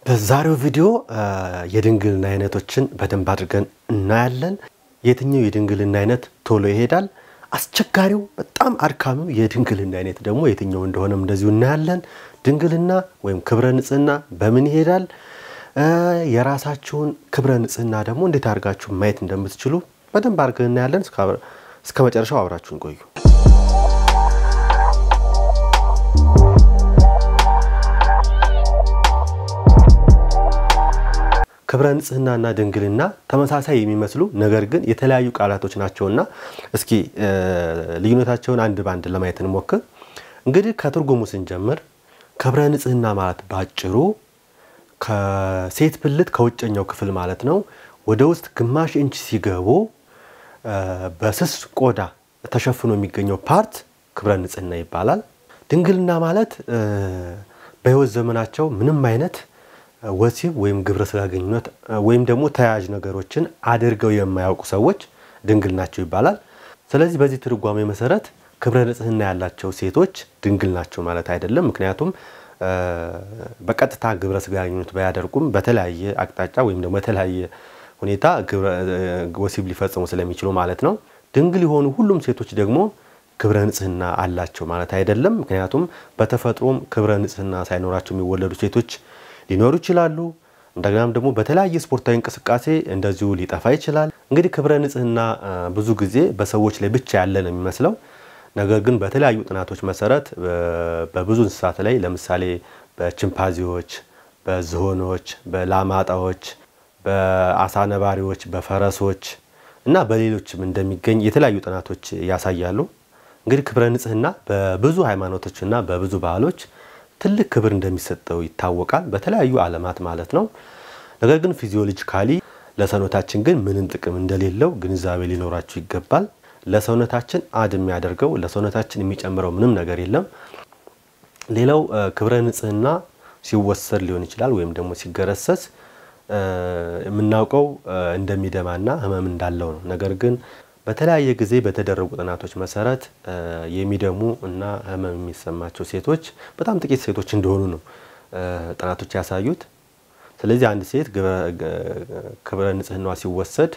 በዛሬው ቪዲዮ የድንግልና አይነቶችን በደንብ አድርገን እናያለን። የትኛው የድንግልና አይነት ቶሎ ይሄዳል፣ አስቸጋሪው በጣም አድካሚው የድንግልና አይነት ደግሞ የትኛው እንደሆነም እንደዚሁ እናያለን። ድንግልና ወይም ክብረ ንጽህና በምን ይሄዳል፣ የራሳችሁን ክብረ ንጽህና ደግሞ እንዴት አድርጋችሁ ማየት እንደምትችሉ በደንብ አድርገን እናያለን። እስከ መጨረሻው አብራችሁን ቆዩ። ክብረ ንጽህናና ድንግልና ተመሳሳይ የሚመስሉ ነገር ግን የተለያዩ ቃላቶች ናቸውና እስኪ ልዩነታቸውን አንድ በአንድ ለማየት እንሞክር። እንግዲህ ከትርጉሙ ስንጀምር ክብረ ንጽህና ማለት ባጭሩ ከሴት ብልት ከውጨኛው ክፍል ማለት ነው ወደ ውስጥ ግማሽ ኢንች ሲገቡ በስስ ቆዳ ተሸፍኖ የሚገኘው ፓርት ክብረ ንጽህና ይባላል። ድንግልና ማለት በሕይወት ዘመናቸው ምንም አይነት ወሲብ ወይም ግብረ ስጋ ግንኙነት ወይም ደግሞ ተያያዥ ነገሮችን አድርገው የማያውቁ ሰዎች ድንግል ናቸው ይባላል። ስለዚህ በዚህ ትርጓሜ መሰረት ክብረ ንጽህና ያላቸው ሴቶች ድንግል ናቸው ማለት አይደለም። ምክንያቱም በቀጥታ ግብረ ስጋ ግንኙነት ባያደርጉም በተለያየ አቅጣጫ ወይም ደግሞ በተለያየ ሁኔታ ወሲብ ሊፈጽሙ ስለሚችሉ ማለት ነው። ድንግል የሆኑ ሁሉም ሴቶች ደግሞ ክብረ ንጽህና አላቸው ማለት አይደለም። ምክንያቱም በተፈጥሮም ክብረ ንጽህና ሳይኖራቸው የሚወለዱ ሴቶች ሊኖሩ ይችላሉ። እንደገናም ደግሞ በተለያየ ስፖርታዊ እንቅስቃሴ እንደዚሁ ሊጠፋ ይችላል። እንግዲህ ክብረ ንጽህና ብዙ ጊዜ በሰዎች ላይ ብቻ ያለ ነው የሚመስለው። ነገር ግን በተለያዩ ጥናቶች መሰረት በብዙ እንስሳት ላይ ለምሳሌ በቺምፓንዚዎች፣ በዝሆኖች፣ በላማጣዎች፣ በአሳ ነባሪዎች፣ በፈረሶች እና በሌሎችም እንደሚገኝ የተለያዩ ጥናቶች ያሳያሉ። እንግዲህ ክብረ ንጽህና በብዙ ሃይማኖቶችና በብዙ ባህሎች ትልቅ ክብር እንደሚሰጠው ይታወቃል። በተለያዩ ዓለማት ማለት ነው። ነገር ግን ፊዚዮሎጂካሊ ለሰውነታችን ግን ምንም ጥቅም እንደሌለው ግንዛቤ ሊኖራችሁ ይገባል። ለሰውነታችን አድ የሚያደርገው ለሰውነታችን የሚጨምረው ምንም ነገር የለም። ሌላው ክብረ ንጽህና ሲወሰድ ሊሆን ይችላል ወይም ደግሞ ሲገረሰስ የምናውቀው እንደሚደማና ህመም እንዳለው ነው። ነገር ግን በተለያየ ጊዜ በተደረጉ ጥናቶች መሰረት የሚደሙ እና ህመም የሚሰማቸው ሴቶች በጣም ጥቂት ሴቶች እንደሆኑ ነው ጥናቶች ያሳዩት። ስለዚህ አንድ ሴት ክብረ ንጽህናዋ ሲወሰድ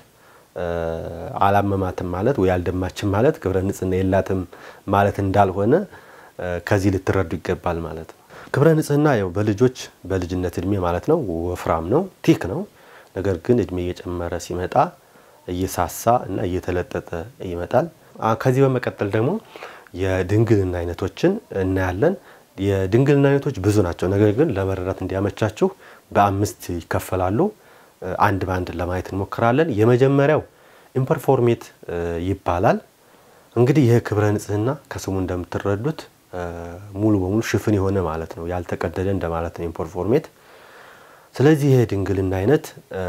አላመማትም ማለት ወይ አልደማችም ማለት ክብረ ንጽህና የላትም ማለት እንዳልሆነ ከዚህ ልትረዱ ይገባል ማለት ነው። ክብረ ንጽህና ያው በልጆች በልጅነት እድሜ ማለት ነው ወፍራም ነው፣ ቲክ ነው። ነገር ግን እድሜ እየጨመረ ሲመጣ እየሳሳ እና እየተለጠጠ ይመጣል። ከዚህ በመቀጠል ደግሞ የድንግልና አይነቶችን እናያለን። የድንግልና አይነቶች ብዙ ናቸው። ነገር ግን ለመረዳት እንዲያመቻችሁ በአምስት ይከፈላሉ። አንድ በአንድ ለማየት እንሞክራለን። የመጀመሪያው ኢምፐርፎርሜት ይባላል። እንግዲህ ይህ ክብረ ንጽህና ከስሙ እንደምትረዱት ሙሉ በሙሉ ሽፍን የሆነ ማለት ነው፣ ያልተቀደደ እንደማለት ነው ኢምፐርፎርሜት። ስለዚህ ይህ ድንግልና አይነት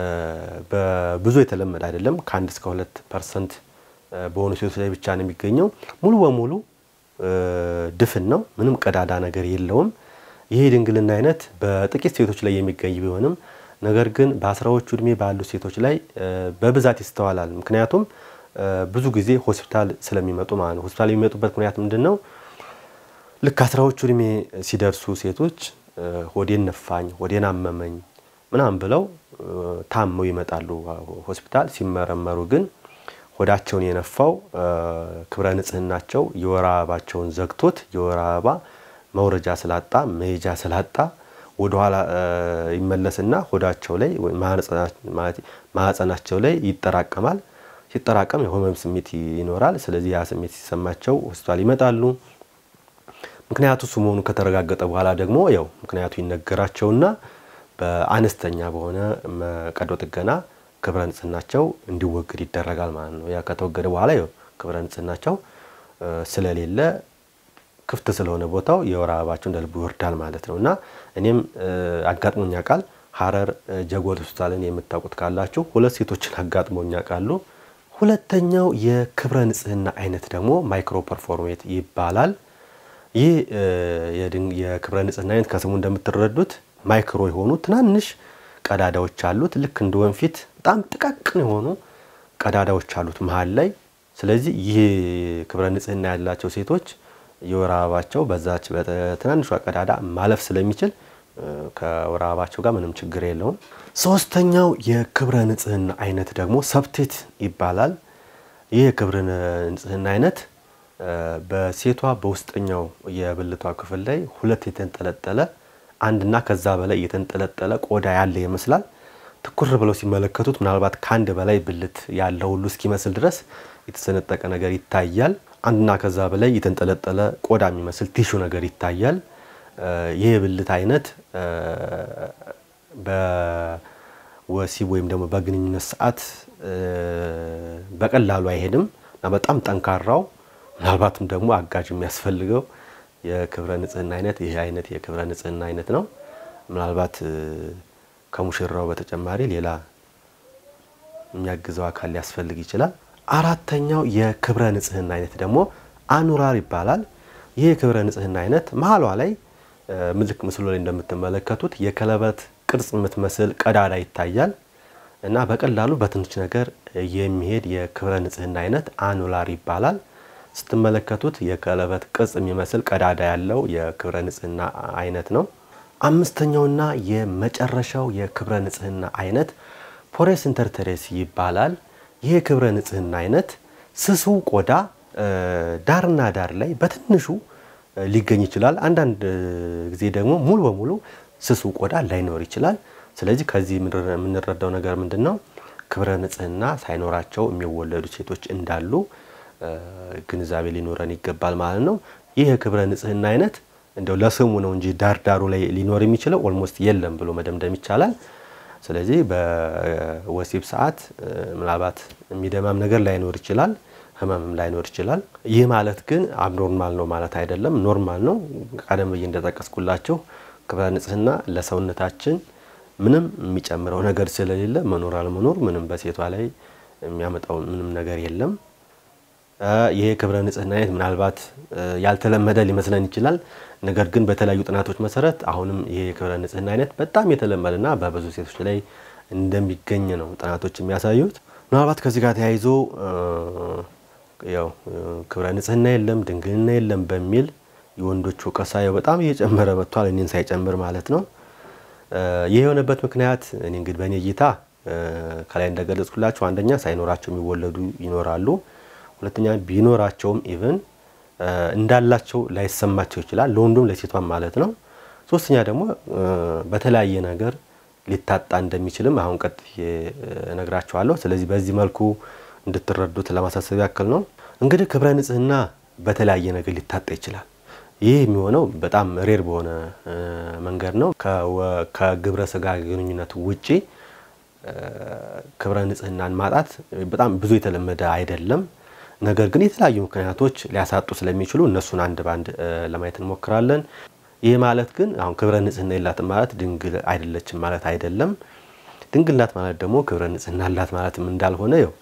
በብዙ የተለመደ አይደለም። ከአንድ እስከ ሁለት ፐርሰንት በሆኑ ሴቶች ላይ ብቻ ነው የሚገኘው። ሙሉ በሙሉ ድፍን ነው፣ ምንም ቀዳዳ ነገር የለውም። ይህ ድንግልና አይነት በጥቂት ሴቶች ላይ የሚገኝ ቢሆንም ነገር ግን በአስራዎቹ እድሜ ባሉ ሴቶች ላይ በብዛት ይስተዋላል። ምክንያቱም ብዙ ጊዜ ሆስፒታል ስለሚመጡ ማለት ነው። ሆስፒታል የሚመጡበት ምክንያት ምንድን ነው? ልክ አስራዎቹ እድሜ ሲደርሱ ሴቶች ሆዴን ነፋኝ፣ ሆዴን አመመኝ ምናምን ብለው ታመው ይመጣሉ ሆስፒታል። ሲመረመሩ ግን ሆዳቸውን የነፋው ክብረ ንጽህናቸው የወር አበባቸውን ዘግቶት የወር አበባ መውረጃ ስላጣ መሄጃ ስላጣ ወደኋላ ይመለስና ሆዳቸው ላይ ማህፀናቸው ላይ ይጠራቀማል። ሲጠራቀም የህመም ስሜት ይኖራል። ስለዚህ ያ ስሜት ሲሰማቸው ሆስፒታል ይመጣሉ። ምክንያቱ እሱ መሆኑ ከተረጋገጠ በኋላ ደግሞ ያው ምክንያቱ ይነገራቸውና በአነስተኛ በሆነ ቀዶ ጥገና ክብረ ንጽህናቸው እንዲወገድ ይደረጋል ማለት ነው። ያ ከተወገደ በኋላ ያው ክብረ ንጽህናቸው ስለሌለ ክፍት ስለሆነ ቦታው የወር አበባቸው እንደ ልቡ ይወርዳል ማለት ነው። እና እኔም አጋጥሞኛ ቃል ሀረር ጀጎል ሆስፒታልን የምታውቁት ካላችሁ ሁለት ሴቶችን አጋጥሞኛ ቃሉ። ሁለተኛው የክብረ ንጽህና አይነት ደግሞ ማይክሮ ፐርፎርሜት ይባላል። ይህ የክብረ ንጽህና አይነት ከስሙ እንደምትረዱት ማይክሮ የሆኑ ትናንሽ ቀዳዳዎች አሉት። ልክ እንደ ወንፊት በጣም ጥቃቅን የሆኑ ቀዳዳዎች አሉት መሀል ላይ። ስለዚህ ይህ ክብረ ንጽህና ያላቸው ሴቶች የወር አበባቸው በዛች በትናንሿ ቀዳዳ ማለፍ ስለሚችል ከወር አበባቸው ጋር ምንም ችግር የለውም። ሶስተኛው የክብረ ንጽህና አይነት ደግሞ ሰብቴት ይባላል። ይህ የክብረ ንጽህና አይነት በሴቷ በውስጠኛው የብልቷ ክፍል ላይ ሁለት የተንጠለጠለ አንድና ከዛ በላይ የተንጠለጠለ ቆዳ ያለ ይመስላል። ትኩር ብለው ሲመለከቱት ምናልባት ከአንድ በላይ ብልት ያለው ሁሉ እስኪመስል ድረስ የተሰነጠቀ ነገር ይታያል። አንድና ከዛ በላይ የተንጠለጠለ ቆዳ የሚመስል ቲሹ ነገር ይታያል። ይህ የብልት አይነት በወሲብ ወይም ደግሞ በግንኙነት ሰዓት በቀላሉ አይሄድም እና በጣም ጠንካራው ምናልባትም ደግሞ አጋዥ የሚያስፈልገው የክብረ ንጽህና አይነት ይህ አይነት የክብረ ንጽህና አይነት ነው። ምናልባት ከሙሽራው በተጨማሪ ሌላ የሚያግዘው አካል ሊያስፈልግ ይችላል። አራተኛው የክብረ ንጽህና አይነት ደግሞ አኑራር ይባላል። ይህ የክብረ ንጽህና አይነት መሀሏ ላይ ምልክ ምስሉ ላይ እንደምትመለከቱት የቀለበት ቅርጽ የምትመስል ቀዳዳ ይታያል እና በቀላሉ በትንሽ ነገር የሚሄድ የክብረ ንጽህና አይነት አኑላር ይባላል። ስትመለከቱት የቀለበት ቅርጽ የሚመስል ቀዳዳ ያለው የክብረ ንጽህና አይነት ነው። አምስተኛውና የመጨረሻው የክብረ ንጽህና አይነት ፖሬስ ኢንተርተሬስ ይባላል። ይህ የክብረ ንጽህና አይነት ስሱ ቆዳ ዳርና ዳር ላይ በትንሹ ሊገኝ ይችላል። አንዳንድ ጊዜ ደግሞ ሙሉ በሙሉ ስሱ ቆዳ ላይኖር ይችላል። ስለዚህ ከዚህ የምንረዳው ነገር ምንድን ነው? ክብረ ንጽህና ሳይኖራቸው የሚወለዱ ሴቶች እንዳሉ ግንዛቤ ሊኖረን ይገባል ማለት ነው። ይህ የክብረ ንጽህና አይነት እንደው ለስሙ ነው እንጂ ዳርዳሩ ላይ ሊኖር የሚችለው ኦልሞስት የለም ብሎ መደምደም ይቻላል። ስለዚህ በወሲብ ሰዓት ምናልባት የሚደማም ነገር ላይኖር ይችላል፣ ህመምም ላይኖር ይችላል። ይህ ማለት ግን አብኖርማል ነው ማለት አይደለም፣ ኖርማል ነው። ቀደም ብዬ እንደጠቀስኩላቸው ክብረ ንጽህና ለሰውነታችን ምንም የሚጨምረው ነገር ስለሌለ መኖር አለመኖር ምንም በሴቷ ላይ የሚያመጣው ምንም ነገር የለም። ይሄ ክብረ ንጽህና አይነት ምናልባት ያልተለመደ ሊመስለን ይችላል። ነገር ግን በተለያዩ ጥናቶች መሰረት አሁንም ይሄ የክብረ ንጽህና አይነት በጣም የተለመደና በብዙ ሴቶች ላይ እንደሚገኝ ነው ጥናቶች የሚያሳዩት። ምናልባት ከዚህ ጋር ተያይዞ ያው ክብረ ንጽህና የለም ድንግልና የለም በሚል የወንዶች ወቀሳ በጣም እየጨመረ መጥቷል፣ እኔን ሳይጨምር ማለት ነው። ይህ የሆነበት ምክንያት እኔ እንግዲህ በእኔ እይታ ከላይ እንደገለጽኩላቸው አንደኛ ሳይኖራቸው የሚወለዱ ይኖራሉ። ሁለተኛ ቢኖራቸውም ኢቭን እንዳላቸው ላይሰማቸው ይችላል፣ ለወንዱም ለሴቷም ማለት ነው። ሶስተኛ ደግሞ በተለያየ ነገር ሊታጣ እንደሚችልም አሁን ቀጥዬ እነግራቸዋለሁ። ስለዚህ በዚህ መልኩ እንድትረዱት ለማሳሰብ ያክል ነው። እንግዲህ ክብረ ንጽህና በተለያየ ነገር ሊታጣ ይችላል። ይህ የሚሆነው በጣም ሬር በሆነ መንገድ ነው። ከግብረ ስጋ ግንኙነት ውጪ ክብረ ንጽህናን ማጣት በጣም ብዙ የተለመደ አይደለም። ነገር ግን የተለያዩ ምክንያቶች ሊያሳጡ ስለሚችሉ እነሱን አንድ ባንድ ለማየት እንሞክራለን። ይህ ማለት ግን አሁን ክብረ ንጽህና የላትም ማለት ድንግል አይደለችም ማለት አይደለም። ድንግል ናት ማለት ደግሞ ክብረ ንጽህና አላት ማለትም እንዳልሆነ ያው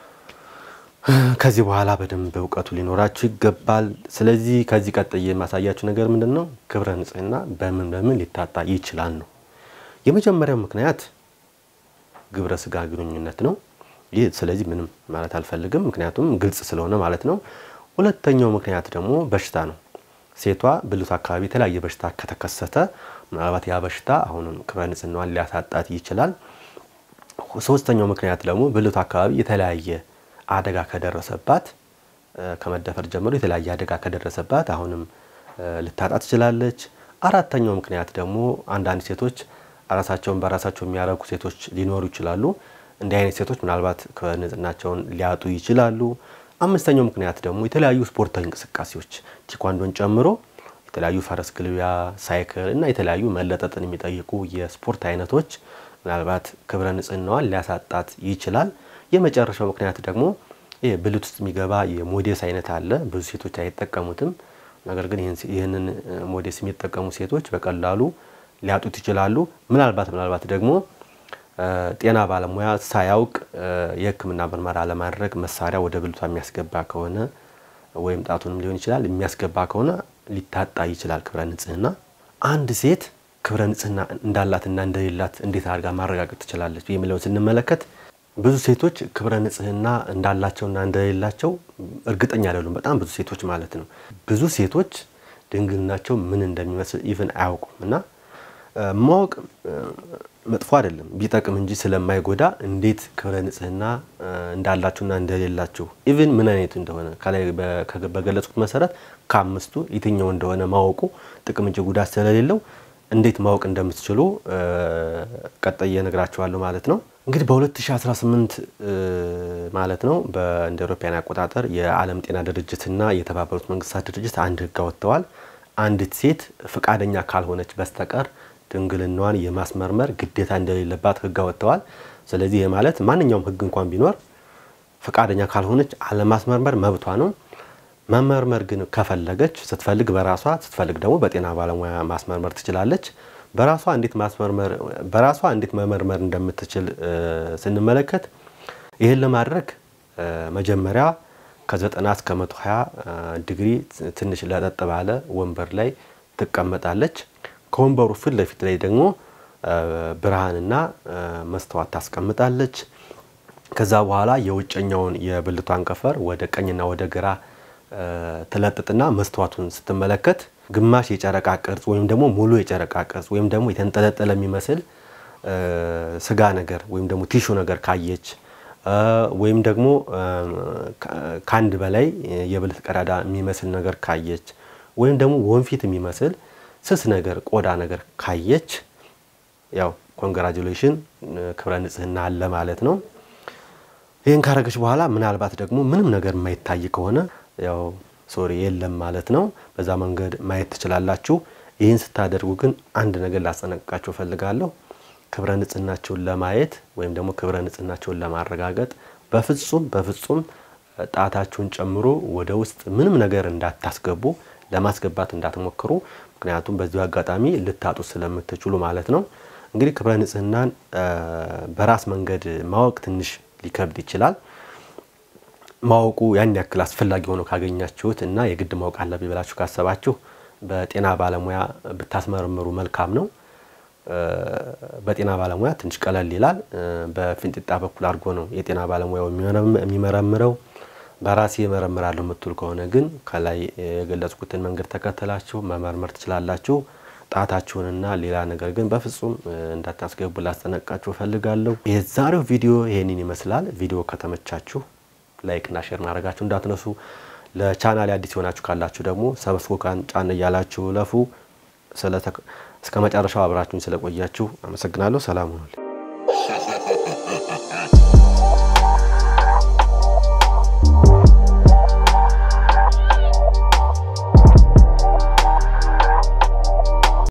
ከዚህ በኋላ በደንብ እውቀቱ ሊኖራችሁ ይገባል። ስለዚህ ከዚህ ቀጥዬ የማሳያችሁ ነገር ምንድን ነው? ክብረ ንጽህና በምን በምን ሊታጣ ይችላል ነው። የመጀመሪያው ምክንያት ግብረ ስጋ ግንኙነት ነው። ይህ ስለዚህ ምንም ማለት አልፈልግም፣ ምክንያቱም ግልጽ ስለሆነ ማለት ነው። ሁለተኛው ምክንያት ደግሞ በሽታ ነው። ሴቷ ብልቱ አካባቢ የተለያየ በሽታ ከተከሰተ ምናልባት ያ በሽታ አሁንም ክብረ ንጽህናዋን ሊያሳጣት ይችላል። ሶስተኛው ምክንያት ደግሞ ብልቱ አካባቢ የተለያየ አደጋ ከደረሰባት ከመደፈር ጀምሮ የተለያየ አደጋ ከደረሰባት አሁንም ልታጣ ትችላለች። አራተኛው ምክንያት ደግሞ አንዳንድ ሴቶች ራሳቸውን በራሳቸው የሚያረጉ ሴቶች ሊኖሩ ይችላሉ። እንዲህ አይነት ሴቶች ምናልባት ንጽህናቸውን ሊያጡ ይችላሉ። አምስተኛው ምክንያት ደግሞ የተለያዩ ስፖርታዊ እንቅስቃሴዎች ቲኳንዶን ጨምሮ የተለያዩ ፈረስ ግልቢያ፣ ሳይክል እና የተለያዩ መለጠጥን የሚጠይቁ የስፖርት አይነቶች ምናልባት ክብረ ንጽህናዋን ሊያሳጣት ይችላል። የመጨረሻው ምክንያት ደግሞ ይህ ብልት ውስጥ የሚገባ የሞዴስ አይነት አለ። ብዙ ሴቶች አይጠቀሙትም። ነገር ግን ይህንን ሞዴስ የሚጠቀሙ ሴቶች በቀላሉ ሊያጡት ይችላሉ። ምናልባት ምናልባት ደግሞ ጤና ባለሙያ ሳያውቅ የሕክምና ምርመራ ለማድረግ መሳሪያ ወደ ብልቷ የሚያስገባ ከሆነ ወይም ጣቱንም ሊሆን ይችላል የሚያስገባ ከሆነ ሊታጣ ይችላል ክብረ ንጽህና። አንድ ሴት ክብረ ንጽህና እንዳላትና እንደሌላት እንዴት አድርጋ ማረጋገጥ ትችላለች የሚለውን ስንመለከት ብዙ ሴቶች ክብረ ንጽህና እንዳላቸውና እንደሌላቸው እርግጠኛ አይደሉም። በጣም ብዙ ሴቶች ማለት ነው። ብዙ ሴቶች ድንግልናቸው ምን እንደሚመስል ኢቭን አያውቁም እና ማወቅ መጥፎ አይደለም፣ ቢጠቅም እንጂ ስለማይጎዳ እንዴት ክብረ ንጽህና እንዳላችሁና እንደሌላችሁ ኢቭን ምን አይነቱ እንደሆነ ከላይ በገለጹት መሰረት ከአምስቱ የትኛው እንደሆነ ማወቁ ጥቅም እንጂ ጉዳት ስለሌለው እንዴት ማወቅ እንደምትችሉ ቀጣይ እነግራችኋለሁ ማለት ነው። እንግዲህ በ2018 ማለት ነው እንደ አውሮፓውያን አቆጣጠር የዓለም ጤና ድርጅትና የተባበሩት መንግስታት ድርጅት አንድ ህግ አወጥተዋል። አንዲት ሴት ፈቃደኛ ካልሆነች በስተቀር ድንግልናዋን የማስመርመር ግዴታ እንደሌለባት ህግ አወጥተዋል። ስለዚህ ይህ ማለት ማንኛውም ህግ እንኳን ቢኖር ፈቃደኛ ካልሆነች አለማስመርመር መብቷ ነው። መመርመር ግን ከፈለገች ስትፈልግ በራሷ ስትፈልግ ደግሞ በጤና ባለሙያ ማስመርመር ትችላለች። በራሷ እንዴት ማስመርመር በራሷ እንዴት መመርመር እንደምትችል ስንመለከት ይህን ለማድረግ መጀመሪያ ከ90 እስከ 120 ዲግሪ ትንሽ ለጠጥ ባለ ወንበር ላይ ትቀመጣለች። ከወንበሩ ፊት ለፊት ላይ ደግሞ ብርሃንና መስተዋት ታስቀምጣለች። ከዛ በኋላ የውጨኛውን የብልቷን ከንፈር ወደ ቀኝና ወደ ግራ ትለጥጥና መስተዋቱን ስትመለከት ግማሽ የጨረቃ ቅርጽ ወይም ደግሞ ሙሉ የጨረቃ ቅርጽ ወይም ደግሞ የተንጠለጠለ የሚመስል ስጋ ነገር ወይም ደግሞ ቲሹ ነገር ካየች ወይም ደግሞ ከአንድ በላይ የብልት ቀዳዳ የሚመስል ነገር ካየች ወይም ደግሞ ወንፊት የሚመስል ስስ ነገር ቆዳ ነገር ካየች ያው ኮንግራጁሌሽን ክብረ ንጽህና አለ ማለት ነው። ይህን ካረገች በኋላ ምናልባት ደግሞ ምንም ነገር የማይታይ ከሆነ ያው ሶሪ የለም ማለት ነው። በዛ መንገድ ማየት ትችላላችሁ። ይህን ስታደርጉ ግን አንድ ነገር ላስጠነቅቃችሁ እፈልጋለሁ። ክብረ ንጽህናቸውን ለማየት ወይም ደግሞ ክብረ ንጽህናቸውን ለማረጋገጥ በፍጹም በፍጹም ጣታችሁን ጨምሮ ወደ ውስጥ ምንም ነገር እንዳታስገቡ፣ ለማስገባት እንዳትሞክሩ። ምክንያቱም በዚሁ አጋጣሚ ልታጡ ስለምትችሉ ማለት ነው። እንግዲህ ክብረ ንጽህናን በራስ መንገድ ማወቅ ትንሽ ሊከብድ ይችላል። ማወቁ ያን ያክል አስፈላጊ ሆኖ ካገኛችሁት እና የግድ ማወቅ አለብኝ ብላችሁ ካሰባችሁ በጤና ባለሙያ ብታስመረምሩ መልካም ነው። በጤና ባለሙያ ትንሽ ቀለል ይላል። በፊንጢጣ በኩል አድርጎ ነው የጤና ባለሙያው የሚመረምረው። በራሴ እመረምራለሁ የምትሉ ከሆነ ግን ከላይ የገለጽኩትን መንገድ ተከተላችሁ መመርመር ትችላላችሁ። ጣታችሁንና ሌላ ነገር ግን በፍጹም እንዳታስገቡ ላስጠነቅቃችሁ እፈልጋለሁ። የዛሬው ቪዲዮ ይሄንን ይመስላል። ቪዲዮ ከተመቻችሁ ላይክ እና ሼር ማድረጋችሁ እንዳትነሱ። ለቻናል አዲስ የሆናችሁ ካላችሁ ደግሞ ሰብስክራይብ ጫን እያላችሁ ለፉ። እስከ መጨረሻው አብራችሁኝ ስለቆያችሁ አመሰግናለሁ። ሰላም ሁኑልኝ።